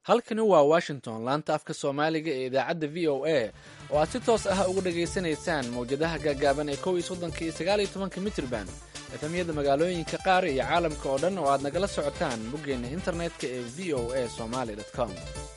halkani waa washington laanta afka soomaaliga ee idaacadda v o a oo aad si toos ah uga dhegaysanaysaan mawjadaha gaagaaban ee kow iyo soddonka iyo sagaal iyo tobanka mitrban efamyada magaalooyinka qaar iyo caalamka oo dhan oo aad nagala socotaan boggeenna internetka ee v o a somaly com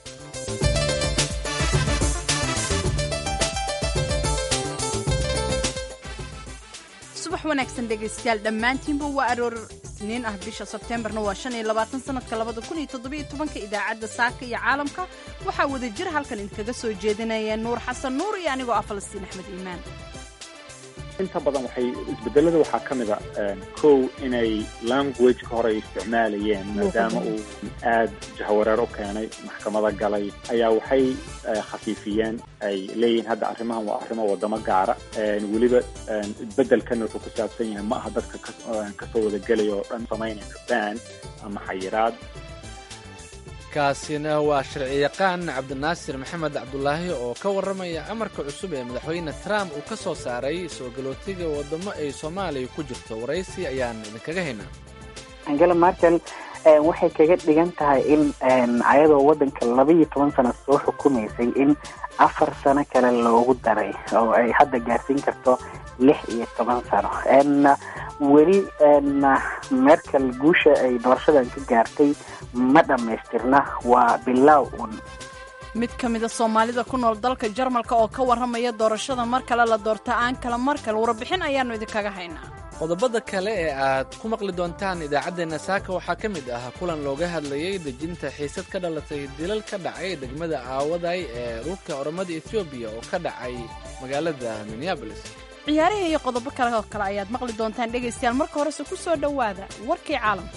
subax wanaagsan dhegaystayaal dhammaantiinba waa aroor isniin ah bisha sebteembarna waa shan iyo labaatan sanadka labada kun iyo toddobiyo tobanka idaacadda saaka iyo caalamka waxaa wada jir halkan idinkaga soo jeedinaya nuur xasan nuur iyo anigoo ah falastiin axmed iimaan inta badan waxay isbedelada waxaa ka mid a kow inay languageka hore ay isticmaalayeen maadaama uu aad jahawareer u keenay maxkamada galay ayaa waxay khafiifiyeen ay leeyihiin hadda arrimahan waa arrimo wadamo gaara weliba bedelkan wuxuu ku saabsan yahay ma aha dadka kasoo wada gelaya oo dhan samaynaysa ban ama xayiraad kaasina waa sharciyaqaan cabdinaasir maxamed cabdulaahi oo ka warramaya amarka cusub ee madaxweyne trump uu ka soo saaray soo galootiga waddamo ay soomaaliya ku jirto waraysi ayaan idinkaga haynaa angela markel waxay kaga dhigan tahay in ayadoo waddanka laba iyo toban sano soo xukumaysay in afar sano kale loogu daray oo ay hadda gaarsiin karto lix iyo toban sano weli merkel guusha ay doorashadan ka gaartay ma dhammaystirna waa bilaaw un mid ka mida soomaalida ku nool dalka jarmalka oo ka warramaya doorashada mar kale la doorta aan kala mar kale warbixin ayaannu idinkaga haynaa qodobada kale ee aad ku maqli doontaan idaacaddeenna saaka waxaa ka mid ah kulan looga hadlayay dejinta xiisad ka dhalatay dilal ka dhacay degmada aawaday ee dhulka oromada etoobiya oo ka dhacay magaalada minneabolis ciyaarihii iyo qodobo kale oo kale ayaad maqli doontaan dhegaystayaal marka horese ku soo dhowaada warkii caalamka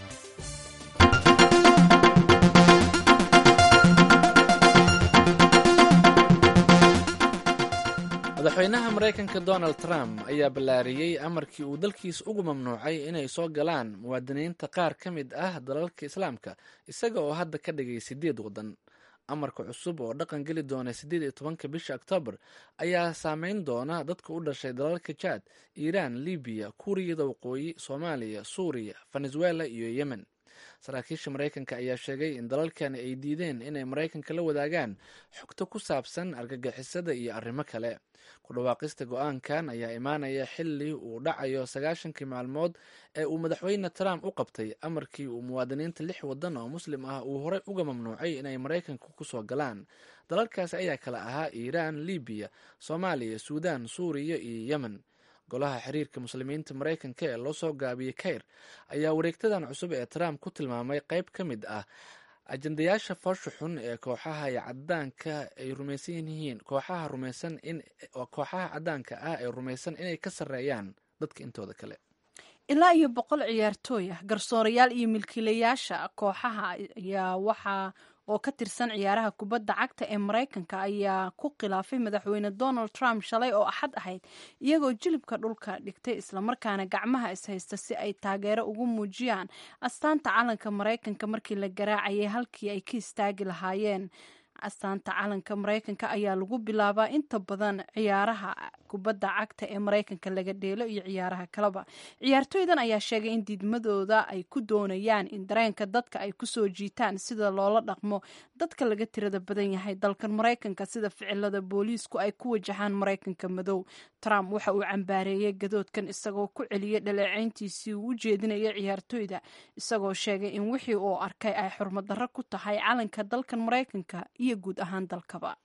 madaxweynaha maraykanka donald trump ayaa ballaariyey amarkii uu dalkiisa ugu mamnuucay inay soo galaan muwaadiniinta qaar ka mid ah dalalka islaamka isaga oo hadda ka dhigay siddeed waddan amarka cusub oo dhaqan geli doona siddeed iyo tobanka bisha oktoobar ayaa saameyn doona dadka u dhashay dalalka jaad iiraan libiya kuuriyada waqooyi soomaaliya suuriya venezuela iyo yemen saraakiisha maraykanka ayaa sheegay in dalalkani ay diideen inay maraykanka la wadaagaan xogto ku saabsan argagixisada iyo arrimo kale ku dhawaaqista go-aankan ayaa imaanaya xili uu dhacayo sagaashankii maalmood ee uu madaxweyne trump u qabtay amarkii uu muwaadiniinta lix waddan oo muslim ah uu horey uga mamnuucay inay maraykanka kusoo galaan dalalkaasi ayaa kale ahaa iiraan libiya soomaaliya suudaan suuriya iyo yemen golaha xiriirka muslimiinta maraykanka ee loo soo gaabiyey kayr ayaa wareegtadan cusub ee trump ku tilmaamay qayb ka mid ah ajandayaasha foosha xun ee kooxaha cadaanka ay rumaysan yihiin kooxaha rumaysan in kooxaha cadaanka ah ee rumaysan inay ka sarreeyaan dadka intooda kale ilaa iyo boqol ciyaartooy ah garsoorayaal iyo milkiilayaasha kooxaha ayaa waxaa oo ka tirsan ciyaaraha kubadda cagta ee maraykanka ayaa ku khilaafay madaxweyne donald trump shalay oo axad ahayd iyagoo jilibka dhulka dhigtay islamarkaana gacmaha ishaysta si ay taageero ugu muujiyaan astaanta calanka maraykanka markii la garaacayay halkii ay ka istaagi lahaayeen astaanta calanka maraykanka ayaa lagu bilaabaa inta badan ciyaaraha kubadda cagta ee maraykanka laga dheelo iyo ciyaaraha kaleba ciyaartooydan ayaa sheegay in diidmadooda ay ku doonayaan in dareenka dadka ay kusoo jiitaan sida loola dhaqmo dadka laga tirada badan yahay dalkan maraykanka sida ficilada booliisku ay ku wajahaan maraykanka madow trump waxa uu cambaareeyey gadoodkan isagoo ku celiyey dhaleecayntiisii uu u jeedinaya ciyaartooyda isagoo sheegay in wixii uu arkay ay xurmadarro ku tahay calanka dalkan maraykanka iyo guud ahaan dalkaba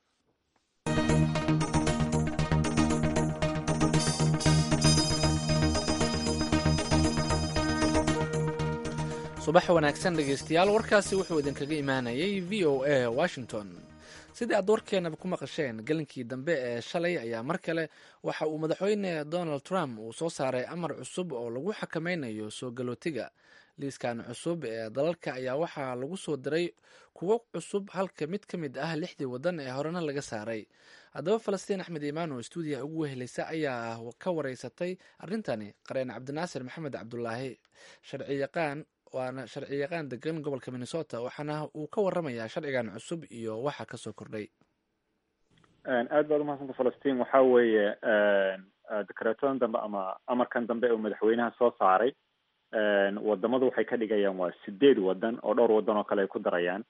subax wanaagsan dhegaystayaal warkaasi wuxuu idinkaga imaanayay v o a washington sidii aad warkeenaba ku maqasheen gelinkii dambe ee shalay ayaa mar kale waxa uu madaxweyne donald trump uu soo saaray amar cusub oo lagu xakameynayo soo galootiga liiskan cusub ee dalalka ayaa waxaa lagu soo diray kuwo cusub halka mid ka mid ah lixdii waddan ee horena laga saaray haddaba falastiin axmed imaan oo stuudiyaha ugu wehelaysa ayaa ka wareysatay arrintani qareen cabdinaasir maxamed cabdulaahi sharci yaqaan waana sharci yaqaan degan gobolka minnesota waxaana uu ka waramayaa sharcigan cusub iyo waxa kasoo kordhay aad baad umahadsanta falastiin waxa weeye dekreetadan dambe ama amarkan dambe uu madaxweynaha soo saaray wadamadu waxay ka dhigayaan waa sideed wadan oo dhowr wadan oo kale ay ku darayaan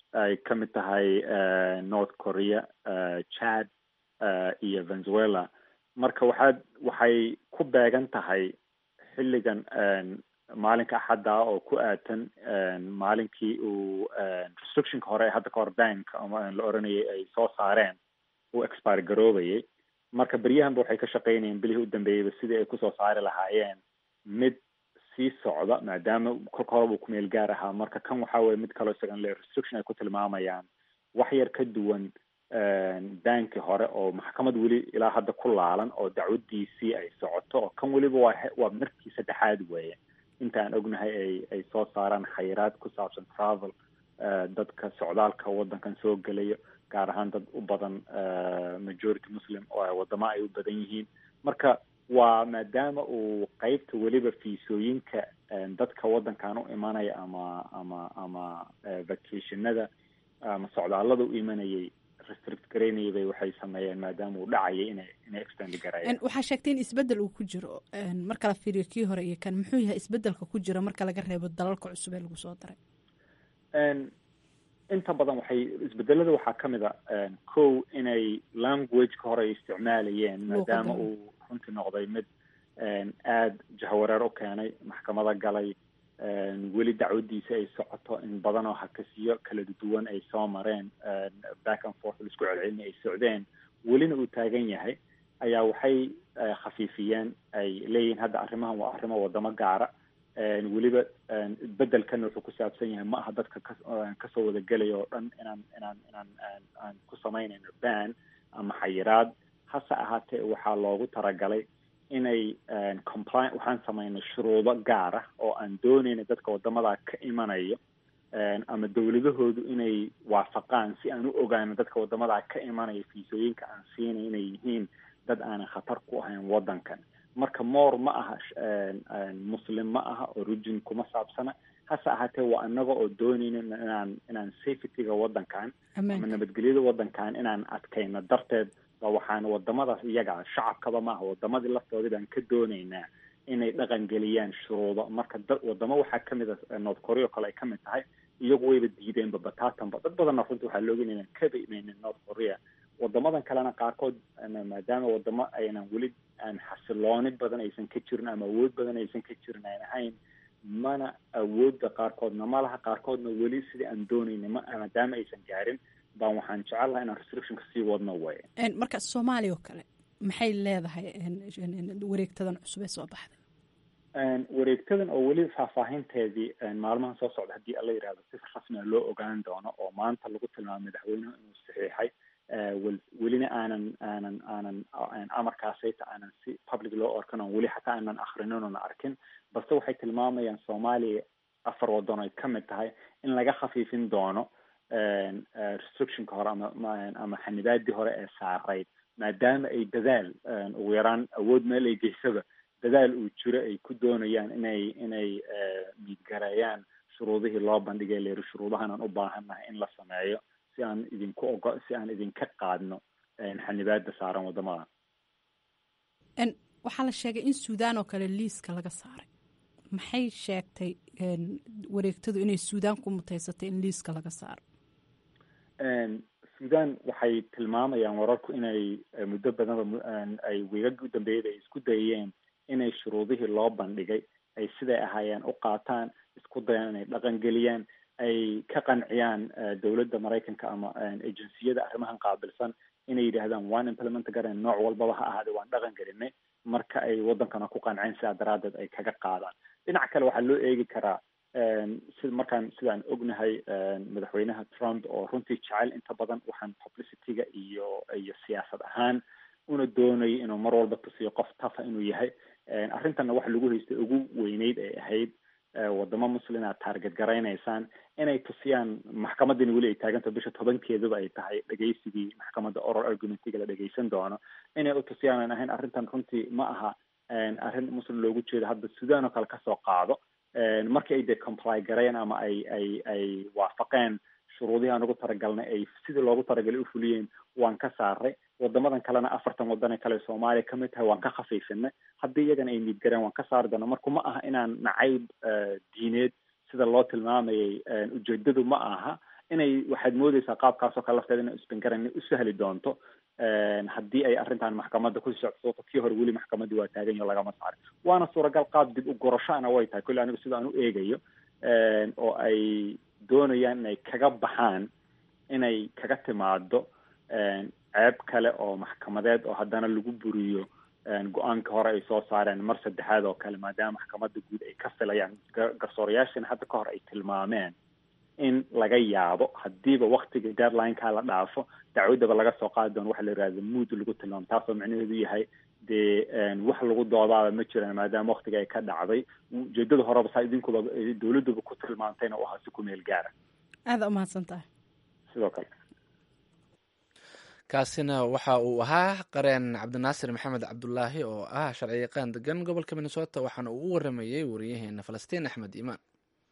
ay ka mid tahay north korea chad iyo venezuela marka waxaad waxay ku beegan tahay xilligan maalinka axadda oo ku aatan maalinkii uu restrictionka hore hadda kahor bank la oranayay ay soo saareen uu expire garoobayay marka beryahanba waxay ka shaqeynayeen bilihii u dambeeyeyba sidii ay kusoo saari lahaayeen mid sii socda maadaama kolka horeba uu kumeel gaar ahaa marka kan waxa weye mid kaloo isagan le restriction ay ku tilmaamayaan wax yar ka duwan bankii hore oo maxkamad weli ilaa hadda ku laalan oo dacwadiisii ay socoto oo kan weliba waa waa markii saddexaad weeye inta aan ognahay ay ay soo saaraan khayraad ku saabsan travel dadka socdaalka waddankan soo gelayo gaar ahaan dad u badan majority muslim oo wadamo ay u badan yihiin marka waa maadaama uu qeybta weliba fiisooyinka dadka waddankan u imanaya ama ama ama vacationada ama socdaalada u imanayay restrict garaynayay bay waxay sameeyeen maadaama uu dhacayay inay inay extend garayaan waxaa sheegtay in isbeddel uu ku jiro marka la fiiriyo kii hore iyo kan muxuu yahay isbeddelka ku jira marka laga reebo dalalka cusub ee lagu soo daray inta badan waxay isbedelada waxaa ka mid a kow inay languageka hore ay isticmaalayeen maadaama uu runtii noqday mid aada jahwareer u keenay maxkamada galay weli dacwadiisa ay socoto in badan oo hakasiyo kala duwan ay soo mareen back and forth laisku celcelina ay socdeen welina uu taagan yahay ayaa waxay khafiifiyeen ay leeyihiin hadda arrimahan waa arrimo wadamo gaara weliba bedelkan wuxuu ku saabsan yahay ma aha dadka ka kasoo wada gelaya oo dhan inaan inaan inaan aan ku samaynayno ban ama xayiraad hase ahaatee waxaa loogu talagalay inay compli waxaan samaynay shuruudo gaar ah oo aan doonayna dadka wadamadaa ka imanayo ama dawladahoodu inay waafaqaan si aan u ogaano dadka wadamadaa ka imanaya fiisooyinka aan siinay inay yihiin dad aanan khatar ku ahayn waddankan marka moor ma aha muslim ma aha origin kuma saabsana hase ahaatee waa inaga oo doonayna inaan inaan safetyga waddankan ama nabadgelyada waddankan inaan adkayno darteed ba waxaan wadamadaas iyaga shacabkaba maaha wadamadii laftoodii baan ka doonaynaa inay dhaqan geliyaan shuruudo marka da wadamo waxaa kamid a north korea o kale ay kamid tahay iyagu wayba diideenba batatanba dad badanna runtii waxaa looga inaynan kaba imeynin north korea wadamadan kalena qaarkood maadaama wadamo aynan weli aan xasilooni badan aysan ka jirin ama awood badan aysan ka jirin aan ahayn mana awoodda qaarkoodna ma laha qaarkoodna weli sidii aan doonayna ma maadaama aysan gaarin baan waxaan jecel laha inaan restrictionka sii wadno way marka soomaaliya oo kale maxay leedahay wareegtadan cusub ee soo baxday wareegtadan oo weli faahfaahinteedii maalmahan soo socda haddii alla yihahdo si rasmia loo ogaan doono oo maanta lagu tilmaamo madaxweynuhu inuu saxiixay welina aanan aanan aanan amarkaasayta aanan si public loo orkan on weli xataa aanan akrinin oona arkin balse waxay tilmaamayaan soomaaliya afar waddan ay kamid tahay in laga khafiifin doono restrictionka hore ama ama xanibaadii hore ee saarayd maadaama ay dadaal ugu yaraan awood meel ay geysaba dadaal uu jiro ay ku doonayaan inay inay miidgareeyaan shuruudihii loo bandhigay leeri shuruudahanaan u baahannahay in la sameeyo si aan idinku ogo si aan idinka qaadno xanibaada saaran wadamada waxaa la sheegay in suudaan oo kale liiska laga saaray maxay sheegtay wareegtadu inay suudaan ku mutaysatay in liiska laga saaro suudaan waxay tilmaamayaan wararku inay muddo badanba ay wiigagii u dambeeyada ay isku dayeen inay shuruudihii loo bandhigay ay siday ahaayeen u qaataan isku dayaan inay dhaqan geliyaan ay ka qanciyaan dowladda maraykanka ama agenciyada arrimahan qaabilsan inay yidhaahdaan waan implement garayn nooc walbaba ha ahaade waan dhaqan gelinay marka ay waddankana ku qanceen sidaa daraaddeed ay kaga qaadaan dhinaca kale waxaa loo eegi karaa si markaan sidaan ognahay madaxweynaha trump oo runtii jecel inta badan waxaan publicityga iyo iyo siyaasad ahaan una doonayay inuu mar walba tusiyo qof tafa inuu yahay arrintanna waxa lagu haystay ugu weyneyd ay ahayd wadamo muslim aad taarget garaynaysaan inay tusiyaan maxkamaddiina weli ay taagantaho bisha tobankeeduba ay tahay dhegeysigii maxkamadda oral argumentiga la dhegeysan doono inay u tusiyaan aan ahayn arrintan runtii ma aha arrin muslim loogu jeedo hadda sudan oo kale kasoo qaado markii ay dee comply gareen ama ay ay ay waafaqeen shuruudihii aan ugu talagalnay ay sidii loogu talagalay u fuliyeen waan ka saaray wadamadan kalena afartan wadane kale soomaaliya kamid tahay waan ka khafiifinay haddii iyagana ay niidgareen waan ka saari doona marka ma aha inaan nacayb diineed sida loo tilmaamayay ujeedadu ma aha inay waxaad moodeysaa qaabkaasoo kale lafteeda inay isbingaran u sahli doonto haddii ay arrintan maxkamadda ku socsoto kii hore weli maxkamaddii waa taagan yaho lagama saarin waana suuragal qaab dib u gorashoana way tahay kolle anigu sida aan u eegayo oo ay doonayaan inay kaga baxaan inay kaga timaado ceeb kale oo maxkamadeed oo haddana lagu buriyo go-aanka hore ay soo saareen mar saddexaad oo kale maadaama maxkamadda guud ay ka filayaan garsoorayaashana hadda ka hor ay tilmaameen in laga yaabo hadiiba waktiga deadlineka la dhaafo dacwaddaba laga soo qaadi doono waxa la yihahda mood lagu tilmaamo taasoo micnaheedu yahay dee wax lagu doodaaba ma jiraan maadaama waktiga ay ka dhacday ujeedada horeba saa idinkuba dowladduba ku tilmaantayna u ahaa si ku meel gaara aada umahadsan tahay sidoo kale kaasina waxa uu ahaa qareen cabdinaasir maxamed cabdulaahi oo ah sharci yaqaan degan gobolka minnesota waxaana uu u waramayey wariyaheena falastiin axmed iimaan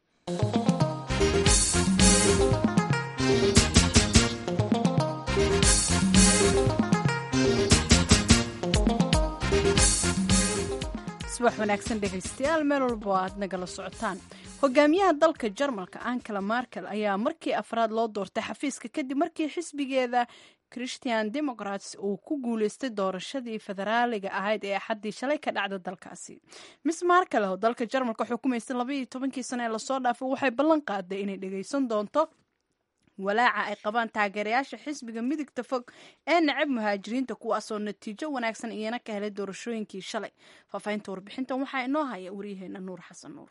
subax wanaagsan dhegaystayaal meel walba oo aad nagala socotaan hogaamiyaha dalka jarmalka ankela markel ayaa markii afraad loo doortay xafiiska kadib markii xisbigeeda christian democrats uu ku guuleystay doorashadii federaaliga ahayd ee axaddii shalay ka dhacda dalkaasi miss markel oo dalka jarmalka xukumaysay labaiyo tobankii sano ee lasoo dhaafay waxay ballan qaaday inay dhagaysan doonto walaaca ay qabaan taageerayaasha xisbiga midigta fog ee nacab muhaajiriinta kuwaasoo natiijo wanaagsan iyana ka helay doorashooyinkii shalay faafahinta warbixintan waxaa inoo haya waryaheena nuur xasan nuur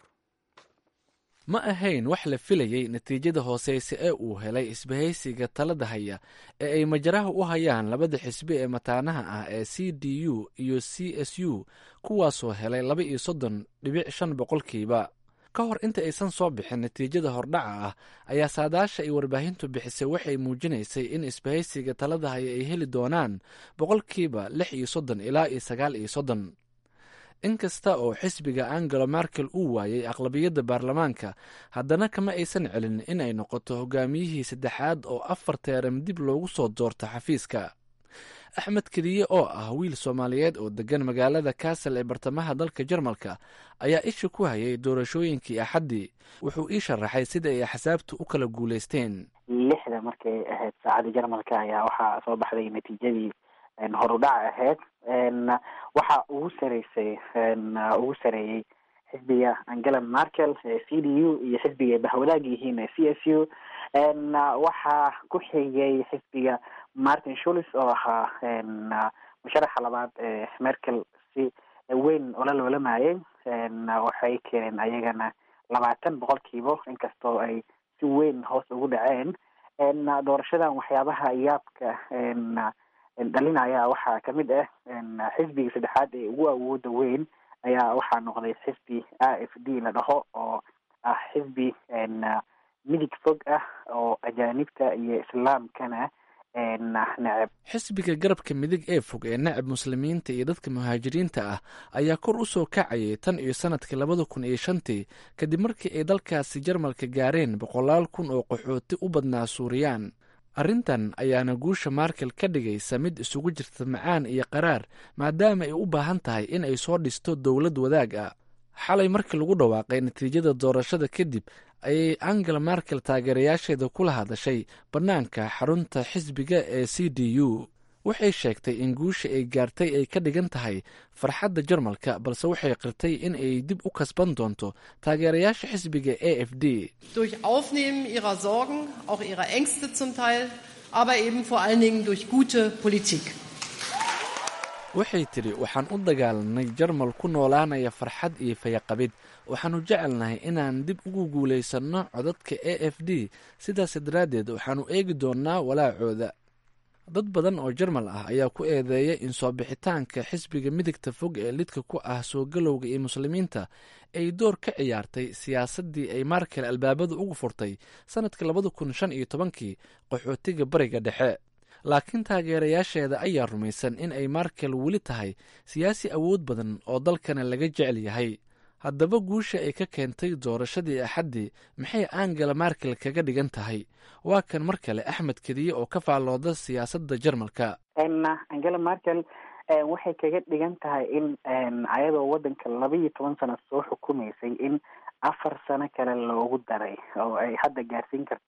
ma ahayn wax la filayey natiijada hooseyse ee uu helay isbahaysiga talada haya ee ay majaraha u hayaan labada xisbi ee mataanaha ah ee c d u iyo c s u kuwaasoo helay laba iyo soddon dhibic shan boqolkiiba ka hor inta aysan soo bixin natiijada hordhaca ah ayaa saadaasha ay warbaahintu bixisay waxay muujinaysay in isbahaysiga talada haya ay heli doonaan boqolkiiba lix iyo soddon ilaa iyo sagaal iyo soddon inkasta oo xisbiga angelo markel uu waayey aqlabiyadda baarlamaanka haddana kama aysan celin in ay noqoto hogaamiyihii saddexaad oo afar teeram dib loogu soo doorto xafiiska axmed kediye oo ah wiil soomaaliyeed oo degan magaalada kassel ee bartamaha dalka jarmalka ayaa isha ku hayay doorashooyinkii axaddii wuxuu ii sharaxay sida ay axsaabtu u kala guulaysteen lixda markay ahayd saacadda jarmalka ayaa waxaa soo baxday natiijadii horudhac ahayd waxaa ugu sareysay ugu sareeyey xisbiga angela markel ee c d u iyo xisbiga bahwadaag yihiin ee c s u waxaa ku xigay xisbiga martin shulis oo ahaa musharaxa labaad ee merkel si weyn ola loolamayay waxay keeneen ayagana labaatan boqolkiiba inkastoo ay si weyn hoos ugu dhaceen doorashadan waxyaabaha yaabka dhalinaya waxaa kamid ah xisbiga saddexaad ee ugu awooda weyn ayaa waxaa noqday xisbi a f d la dhaho oo ah xisbi midig fog ah oo ajaanibta iyo islaamkana nacab xisbiga garabka midig ee fog ee nacab muslimiinta iyo dadka muhaajiriinta ah ayaa kor u soo kacayay tan iyo sanadkii labada kun iyo shantii kadib markii ay dalkaasi jarmalka gaareen boqolaal kun oo qaxooti u badnaa suuriyaan arrintan ayaana guusha markel ka dhigaysa mid isugu jirta macaan iyo qaraar maadaama ay u baahan tahay in ay soo dhisto dowlad wadaag ah xalay markii lagu dhawaaqay natiijada doorashada kadib ayay angela markel taageerayaasheeda kula hadashay bannaanka xarunta xisbiga ee c d u waxay sheegtay in guusha ay gaartay ay ka dhigan tahay farxadda jarmalka balse waxay qirtay in ay dib u kasban doonto taageerayaasha xisbiga a f d durch Aufnehmen ihrer Sorgen, auch ihrer Ängste zum Teil, aber eben vor allen Dingen durch gute Politik. waxay tidhi waxaan u dagaalanay jarmal ku noolaanaya farxad iyo fayaqabid waxaannu jecelnahay inaan dib ugu guulaysanno codadka a f d sidaas daraaddeed waxaannu eegi doonnaa walaacooda dad badan oo jarmal ah ayaa ku eedeeya in soo bixitaanka xisbiga midigta fog ee lidka ku ah soo galowga iyo muslimiinta ay door ka ciyaartay siyaasaddii ay markel albaabada ugu furtay sannadka labada kun shan iyo tobankii qaxootiga bariga dhexe laakiin taageerayaasheeda ayaa rumaysan in ay markel weli tahay siyaasi awood badan oo dalkana laga jecel yahay haddaba guusha ay ka keentay doorashadii axaddii maxay angela markel kaga dhigan tahay waa kan mar kale axmed kediye oo ka faallooda siyaasadda jarmalka angela markel waxay kaga dhigan tahay in ayadoo waddanka laba iyo toban sano soo xukumaysay in afar sano kale loogu daray oo ay hadda gaarsiin karto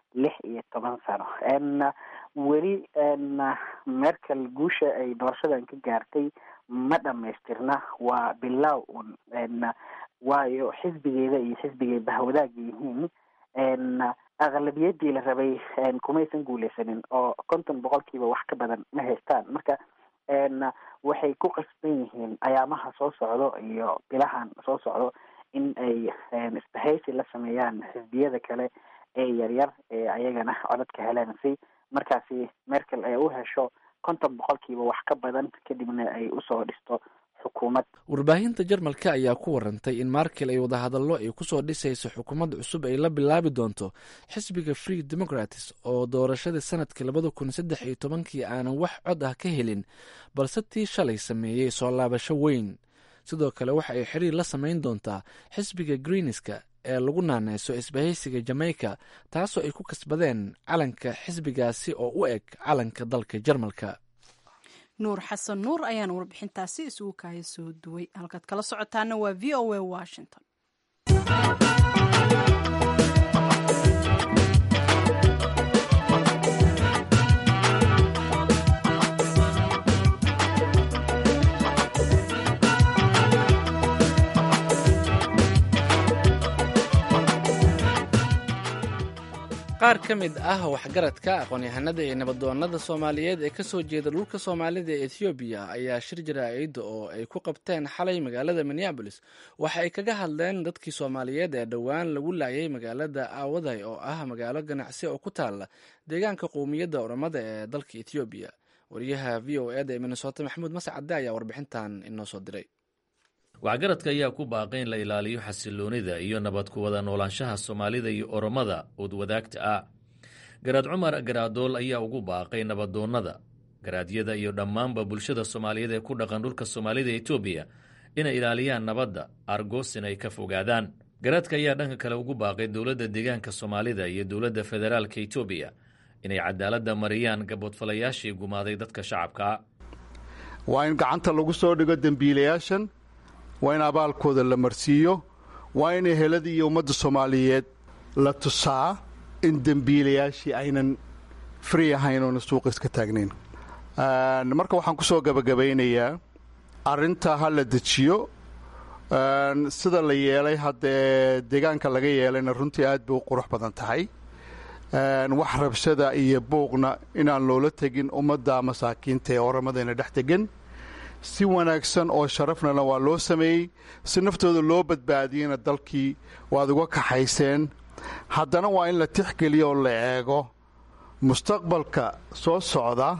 lix iyo toban sano weli merkel guusha ay doorashadan ka gaartay ma dhamaystirna waa bilow un waayo xisbigeeda iyo xisbigay bahwadaaga yihiin aqlabiyadii la rabay kumaysan guuleysanin oo konton boqolkiiba wax ka badan ma haystaan marka waxay ku qasban yihiin ayaamaha soo socdo iyo bilahan soo socdo in ay isbahaysi la sameeyaan xisbiyada kale ee yaryar ee ayagana codadka heleen si markaasi merkel ay u hesho konton boqolkiiba wax ka badan kadibna ay usoo dhisto xukuumad warbaahinta jarmalka ayaa ku warantay in markel ay wadahadallo ay kusoo dhisayso xukuumad cusub ay la bilaabi doonto xisbiga free democrats oo doorashadii sanadkii labada kun saddex iyo tobankii aanan wax cod ah ka helin balse tii shalay sameeyey soo laabasho weyn sidoo kale waxa ay xiriir la samayn doontaa xisbiga greenska ee lagu naaneyso isbahaysiga jamaica taasoo ay ku kasbadeen calanka xisbigaasi oo u eg calanka dalka jarmalka nuur xasan nuur ayaan warbixintaasi isugu kaaya soo duway halkaad kala socotaana waa v o a washington qaar ka mid ah waxgaradka aqoon-yahanada ee nabadoonada soomaaliyeed ee kasoo jeeda dhulka soomaalida ee ethoobiya ayaa shir jaraa'ida oo ay ku qabteen xalay magaalada minneabolis waxa ay kaga hadleen dadkii soomaaliyeed ee dhowaan lagu laayay magaalada aawaday oo ah magaalo ganacsi oo ku taala deegaanka qowmiyadda oromada ee dalka ethoobiya wariyaha v o eda ee minnesota maxamuud mascade ayaa warbixintan inoo soo diray waxgaradka ayaa ku baaqay in la ilaaliyo xasiloonida iyo nabad ku wada noolaanshaha soomaalida iyo oromada ood wadaagta ah garaad cumar garaadool ayaa ugu baaqay nabadoonnada garaadyada iyo dhammaanba bulshada soomaaliyeed ee ku dhaqan dhulka soomaalida etoobiya inay ilaaliyaan nabadda argoosin ay ka fogaadaan garaadka ayaa dhanka kale ugu baaqay dowladda deegaanka soomaalida iyo dowladda federaalka etoobiya inay cadaaladda mariyaan gaboodfalayaashii gumaaday dadka shacabkaa waa in gacanta lagu soo dhigo dembiilayaashan waa in abaalkooda la marsiiyo waa in eheladii iyo ummadda soomaaliyeed la tusaa in dembiilayaashii aynan free ahayn oona suuqa iska taagnayn marka waxaan ku soo gabagabaynayaa arrintaa ha la dejiyo sida la yeelay haddee deegaanka laga yeelayna runtii aad bay u qurux badan tahay wax rabshada iyo buuqna inaan loola tegin ummadda masaakiinta ee oramadayna dhex tegan si wanaagsan oo sharafnana waa loo sameeyey si naftooda loo badbaadiyeyna dalkii waad uga kaxayseen haddana waa in la tixgeliyo oo la eego mustaqbalka soo socda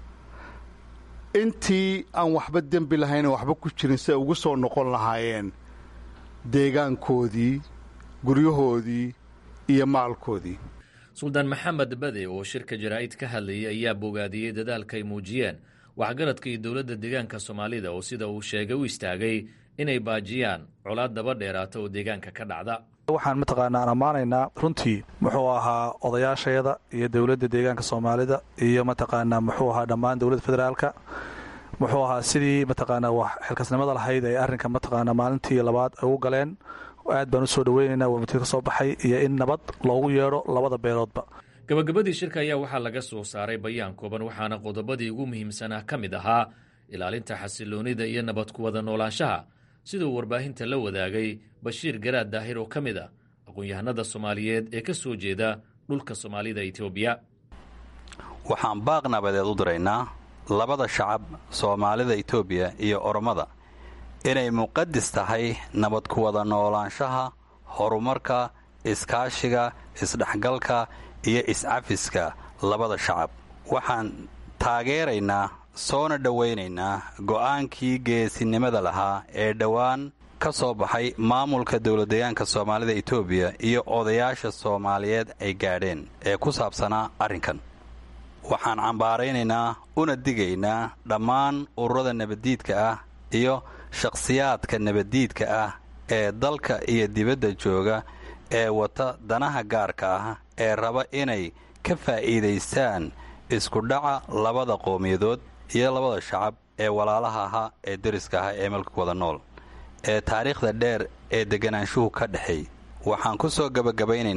intii aan waxba dembi lahayn waxba ku jirin si ay ugu soo noqon lahaayeen deegaankoodii guryahoodii iyo maalkoodii suldaan maxamed bade oo shirka jaraa'id ka hadlayay ayaa bogaadiyey dadaalka ay muujiyeen waxgaradka iyo dowladda deegaanka soomaalida oo sida uu sheegay u istaagay inay baajiyaan colaad daba dheeraata oo deegaanka ka dhacda waxaan mataqaanaa aan ammaanaynaa runtii muxuu ahaa odayaashayada iyo dowladda deegaanka soomaalida iyo mataqaanaa muxuu ahaa dhammaan dowladda federaalka muxuu ahaa sidii mataqaanaa wax xilkasnimada lahayd ay arrinka mataqaanaa maalintii labaad ay u galeen aad baan u soo dhoweynaynaa warmatiid ka soo baxay iyo in nabad loogu yeedho labada beeloodba gabagabadii shirka ayaa waxaa laga soo saaray bayaan kooban waxaana qodobadii ugu muhiimsanaa ka mid ahaa ilaalinta xasiloonida iyo nabad ku wada noolaanshaha siduu warbaahinta la wadaagay bashiir garaad daahir oo ka mid ah aqoon-yahanada soomaaliyeed ee ka soo jeeda dhulka soomaalida etoobiya waxaan baaq nabadeed u diraynaa labada shacab soomaalida etoobiya iyo oromada inay muqadis tahay nabad ku wada noolaanshaha horumarka iskaashiga isdhexgalka iyo iscafiska labada shacab waxaan taageeraynaa soona dhowaynaynaa go'aankii geesinimada lahaa ee dhowaan ka soo baxay maamulka dowladdeegaanka soomaalida etoobiya iyo odayaasha soomaaliyeed ay gaadheen ee ku saabsanaa arrinkan waxaan cambaaraynaynaa una digaynaa dhammaan ururada nabaddiidka ah iyo shakhsiyaadka nabaddiidka ah ee dalka iyo dibadda jooga ee wata danaha gaarka ah ee raba inay ka faa'iidaystaan iskudhaca labada qowmiyadood iyo labada shacab ee walaalaha ahaa ee deriska ahaa ee malka wada nool ee taariikhda dheer ee deganaanshuhu ka dhexeey waxaan ku soo gebagabaynaynaa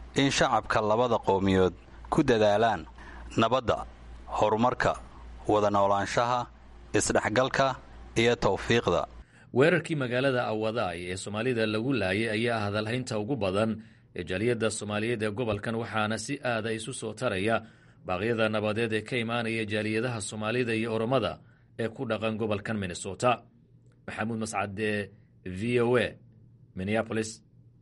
in shacabka labada qowmiyood ku dadaalaan nabadda horumarka wada noolaanshaha isdhexgalka iyo tawfiiqda weerarkii magaalada awadaay ee soomaalida lagu laayay ayaa hadalhaynta ugu badan ee jaaliyadda soomaaliyeed ee gobolkan waxaana si aada isu soo taraya baaqyada nabadeed ee ka imaanaya jaaliyadaha soomaalida iyo oromada ee ku dhaqan gobolkan minnesota maxamuud mascade v o a minneapolis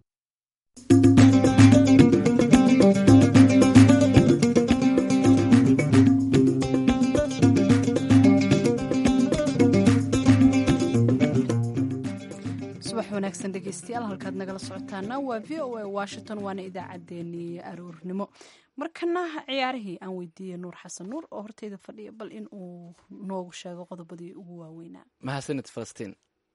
subax wanaagsan dhegeystayaal halkaad nagala socotaana waa v o a washington waana idaacaddeenii aroornimo markana ciyaarihii aan weydiiyey nuur xasan nuur oo horteyda fadhiya bal in uu noogu sheego qodobadii ugu waaweynaa mahadsanid falastiin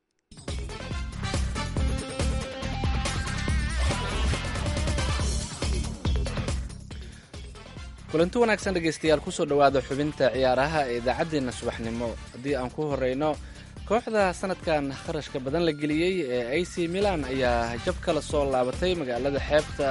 kulanti wanaagsan dhegeystayaal kusoo dhowaada xubinta ciyaaraha ee idaacaddeenna subaxnimo haddii aan ku horeyno kooxda sanadkan kharashka badan la geliyey ee a c milan ayaa jab kala soo laabatay magaalada xeebta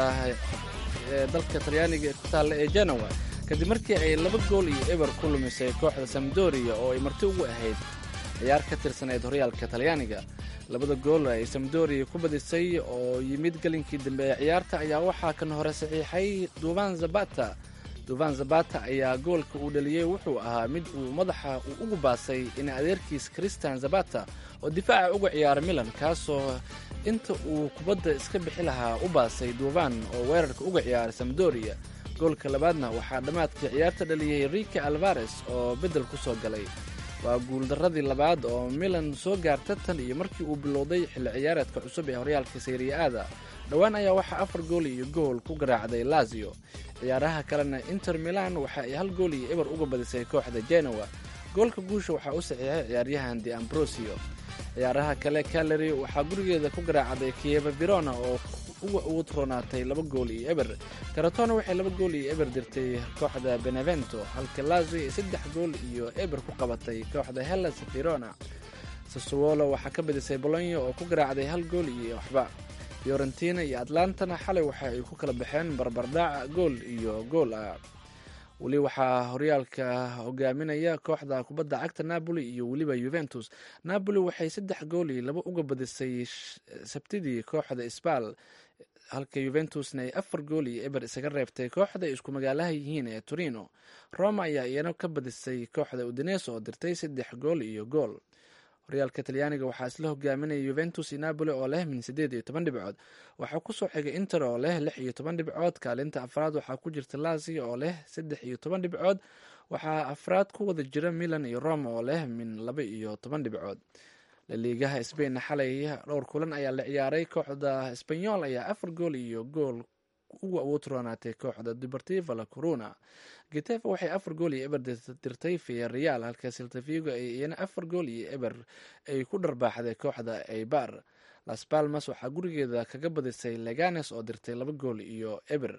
ee dalka talyaaniga ee ku taalla ee genowa kadib markii ay laba gool iyo eber ku lumisay kooxda samdoria oo ay marti ugu ahayd ciyaar ka tirsaneyd horyaalka talyaaniga labada gool ay samdoria ku badisay oo yimid gelinkii dambe ee ciyaarta ayaa waxaa kan hore saxiixay duvan zabata duvan zabata ayaa goolka uu dhaliyey wuxuu ahaa mid uu madaxa uu ugu baasay in adeerkiis christian zabata oo difaaca uga ciyaara milan kaasoo inta uu kubadda iska bixi lahaa u baasay duvan oo weerarka uga ciyaara samdoria goolka labaadna waxaa dhammaadkii ciyaarta dhaliyey rika alvares oo beddel ku soo galay waa guuldarradii labaad oo milan soo gaarta tan iyo markii uu bilowday xilli ciyaareedka cusub ee horyaalka sayriya-aada dhowaan ayaa waxaa afar gool iyo gool ku garaacday lazio ciyaaraha kalena inter milan waxa ay hal gool iyo eber uga badisay kooxda genowa goolka guusha waxaa u saxiixay ciyaaryahan de ambrosio ciyaaraha kale caleri waxaa gurigeeda ku garaacday kieva verona oo uga ugu roonaatay laba gool iyo eber karatona waxay laba gool iyo eber dirtay kooxda benevento halka lazio ay saddex gool iyo eber ku qabatay kooxda hellas verona sassuolo waxaa ka badisay bolonya oo ku garaacday hal gool iyo waxba fiorentina iyo atlantana xalay waxa ay ku kala baxeen barbardhac gool iyo gool ah weli waxaa horyaalka hogaaminaya kooxda kubadda cagta napoli iyo weliba yuventus napoli waxay saddex gool iyo laba uga badisay sabtidii kooxda sbal halka yuventusna ay afar gool iyo eber isaga reebtay kooxda ay isku magaalaha yihiin ee torino roma ayaa iyana ka badisay kooxda udines oo dirtay saddex gool iyo gool horyaalka talyaaniga waxaa isla hogaaminaya yuventus iyo napoli oo leh min siddeed iyo toban dhibcood waxaa kusoo xigay inter oo leh lix iyo toban dhibcood kaalinta afraad waxaa ku jirta lazio oo leh saddex iyo toban dhibcood waxaa afraad ku wada jira milan iyo roma oo leh min laba iyo toban dhibcood laliigaha sbainna xalay dhowr kulan ayaa la ciyaaray kooxda sbanyol ayaa afar gool iyo gool uga awood roonaatay kooxda deportiva la corona getafe waxay afar gool iyo eber dirtay viyareal halka siltavigo ay iyana afar gool iyo eber ay ku dharbaaxday kooxda eibar las palmas waxaa gurigeeda kaga badisay leganes oo dirtay laba gool iyo eber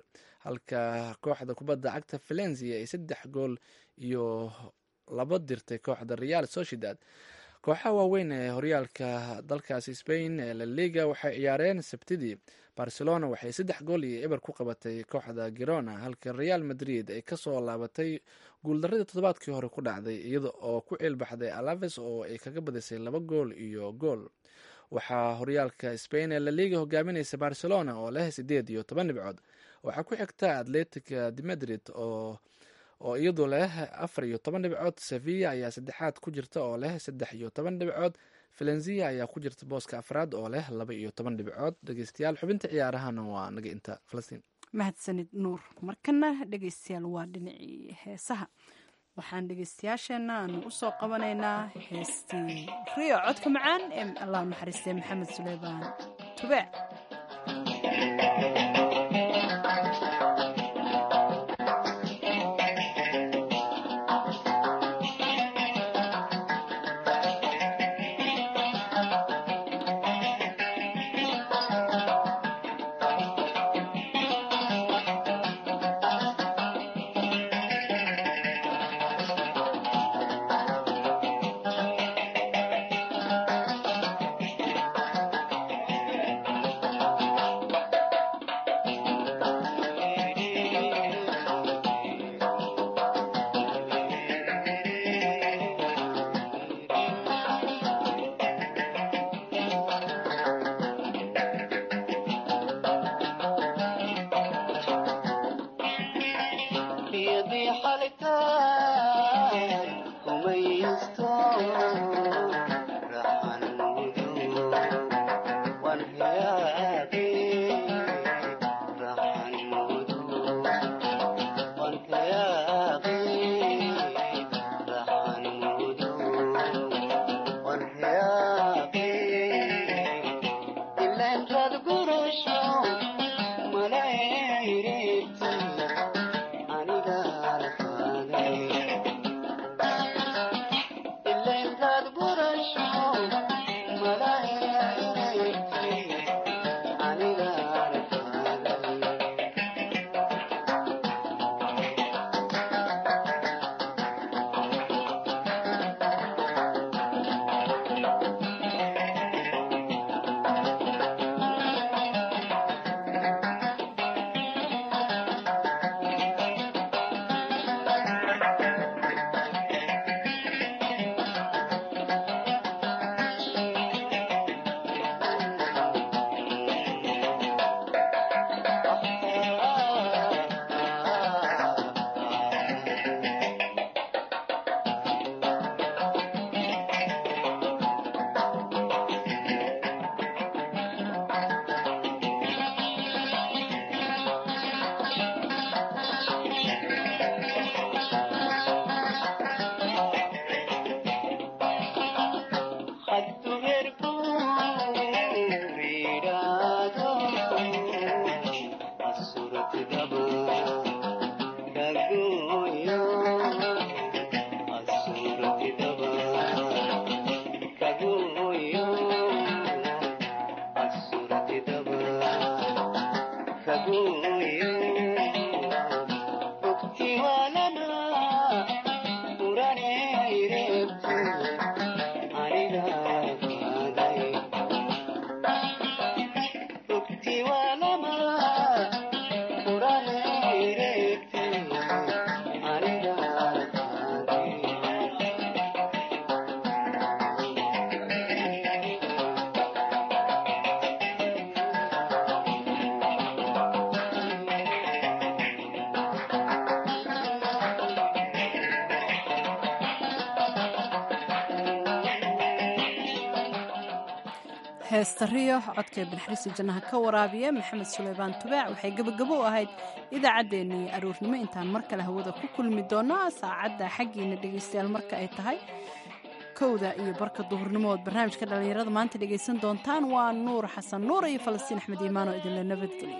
halka kooxda kubadda cagta valencia ay saddex gool iyo laba dirtay kooxda real sociedad kooxaha waaweyn ee horyaalka dalkaasi spain ee la liga waxay ciyaareen sabtidii barcelona waxay saddex gool iyo eber ku qabatay kooxda girona halka real madrid ay kasoo laabatay guuldaradii toddobaadkii hore ku dhacday iyada oo ku ciilbaxday alaves oo ay kaga badisay laba gool iyo gool waxaa horyaalka spain ee la liga hogaaminaysa barcelona oo leh sideed iyo toban dhibcood waxaa ku xigta atletica de madrid oo oo iyadu leh afar iyo toban dhibcood sevilla ayaa saddexaad ku jirta oo leh saddex iyo toban dhibcood valenzia ayaa ku jirta booska afraad oo leh laba iyo toban dhibcood dhegeystayaal xubinta ciyaarahana waa naga inta falastiin mahadsanid nuur markana dhegeystayaal waa dhinacii heesaha waxaan dhegeystayaasheenna aanu usoo qabanaynaa heestii riyo codka macaan ee allah naxariistay maxamed suleymaan tube Thank you. heestariyo codkee banaxariista jannaha ka waraabiya maxamed suleymaan tubaac waxay gebagabo u ahayd idaacaddeenii aroornimo intaan mar kale hawada ku kulmi doono saacadda xaggiina dhegaystayaal marka ay tahay kowda iyo barka duhurnimo ood barnaamijka dhallinyarada maanta dhegaysan doontaan waa nuur xasan nuur iyo falastiin axmed iimaan oo idinla nabadgeliyo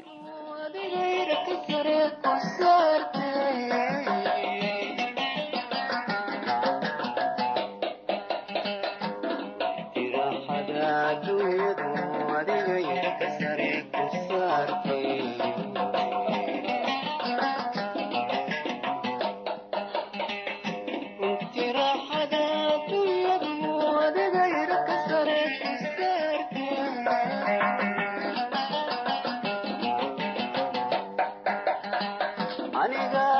aniga